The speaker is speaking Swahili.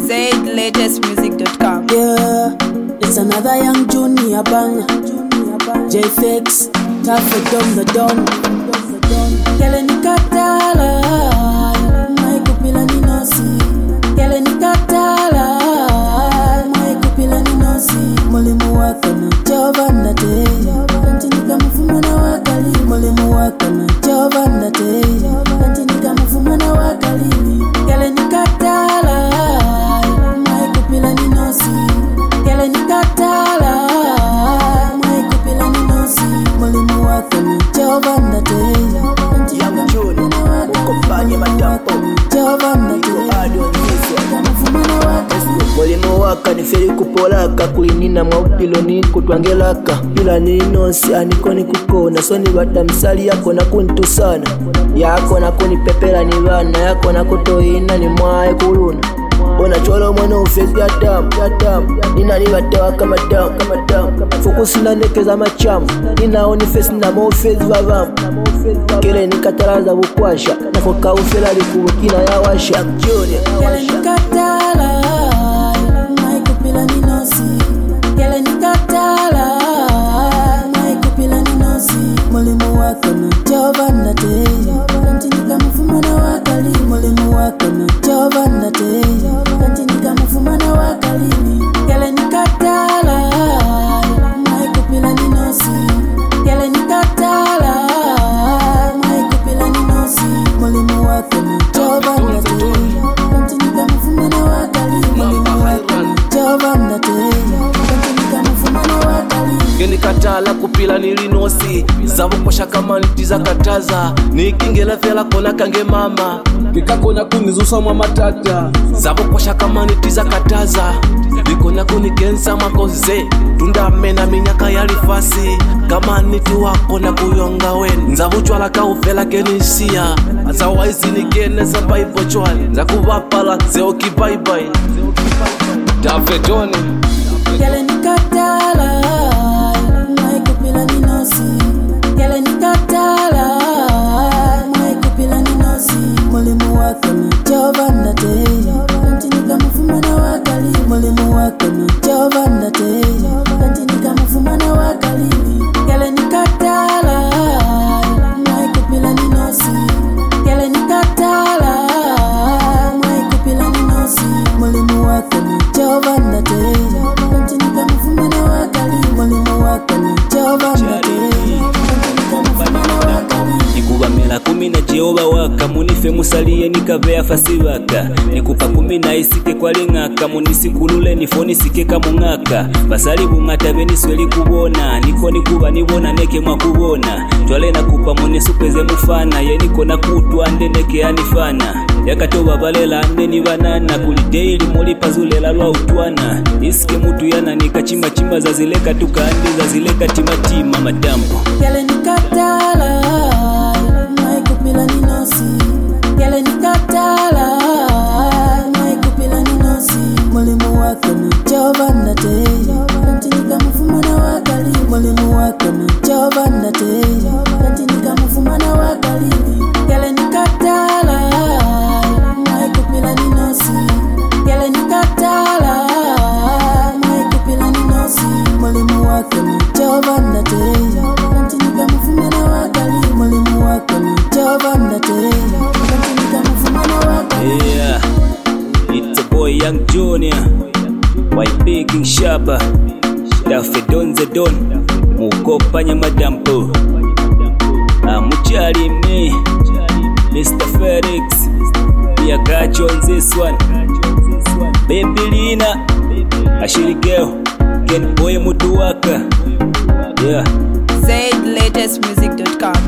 ZLatestmusic.com. Yeah, it's another young junior banger. JFX, tough dom the don. Kele nikatala, maikupila ninosi. Kele nikatala, maikupila ninosi. Mwalimu wako na jova ndate, kanti nikamfuma na wakali. Mwalimu wako na jova ndate, kanti nikamfuma na wakali. Kele nikatala, maikupila ninosi. Kele nikatala, maikupila ninosi. Mwalimu wako na jova ndate, kanti Young June, ukofanye matampo, jova ndate. iko hadi onyeswa Nikamfuma na wakali. mulimo waka niferi kupolaka kulinina mwaupiloni kutwangelaka pila ninosi aniko nikukona soni bata msali yako nakuntusana yako nakunipepela ni bana yako nakutoina ni mwaye kuluna onachwala omwana ufezi yatamu yatamu ninanibatewa kamadamu kamadamu fokusinanekeza machamu ninawo nifesi namaofezi babamu kele nikatalaza bukwasha nako kaufela likubukina yawasha Junior, Kele nikatala, maikupila ninosi. Kele nikatala, maikupila ninosi. Mwalimu wako na jova ndate, kanti nikamfuma na wakali. Mwalimu wako na jova ndate, kanti nikamfuma na wakali. Kele nikatala, maikupila ninosi. Kele nikatala, maikupila ninosi. Mwalimu wako na jova ndate, kanti nikamfuma na wakali. Mwalimu wako na jova ndate, kanti nikamfuma na wakali. genikatala kupila nilinosi zavokosha kama ntizakataza nikingela fela kona kange mama ndikakona kunizusa mwa matata zavokosha kama nitizakataza likona kunikensa makoze tundamena minyaka yalifasi kama niti wakona kuyonga weni nzavuchwala kaufela kenisiya azawaizinikene paivochwali nzakuvapala zeokibaibai tafetoni Kele nikatala, maikupila ninosi. Kele nikatala, maikupila ninosi. Mwalimu wako na jova ndate, kanti nikamfuma na wakali. Mwalimu wako na jova ndate, kanti nikamfuma na wakali. Kele nikatala, maikupila ninosi. Kele nikatala, maikupila ninosi. Mwalimu wako na jova ndate, kanti nikamfuma na wakali. Mwalimu wako na jova ndate, kanti nikamfuma na wakali. nikuvamela kumi na jehova waka munife musaliye nikavea fasi vaka nikupa kumi na isike kwaling'aka munisikulule nifo nisike kamung'aka vasali vung'ata venisweli kuvona niko nikuva nivona neke mwakuvona twale nakupa munisukweze mufana yeniko nakutwa nde neke anifana yakatova valela nde ni vanana kuliteili mulipazulela lwa utwana isike mutu yananika chimbachimba zazileka tukandi zazileka timatima matambo Kele nikatala, maikupila ninosi. Kele nikatala, maikupila ninosi. Mwalimu wako na jova ndate, kanti nikamfuma na wakali. Mwalimu wako na jova ndate, kanti nikamfuma na wakali. Kele nikatala, maikupila ninosi. Kele nikatala, maikupila ninosi. Mwalimu wako na jova ndate, kanti nikamfuma na wakali. Mwalimu wako na jova ndate, kanti nikamfuma na wakali. Yeah, it's a boy Young Junior, White King Shaba, Dafe Don the Don, Mukopanya Madampo, Amuchali me, Mr. Felix, we are got you on this one, Baby Lina, Ashiri Girl, Ken Boy Mutuwaka, yeah. ZLatestmusic.com.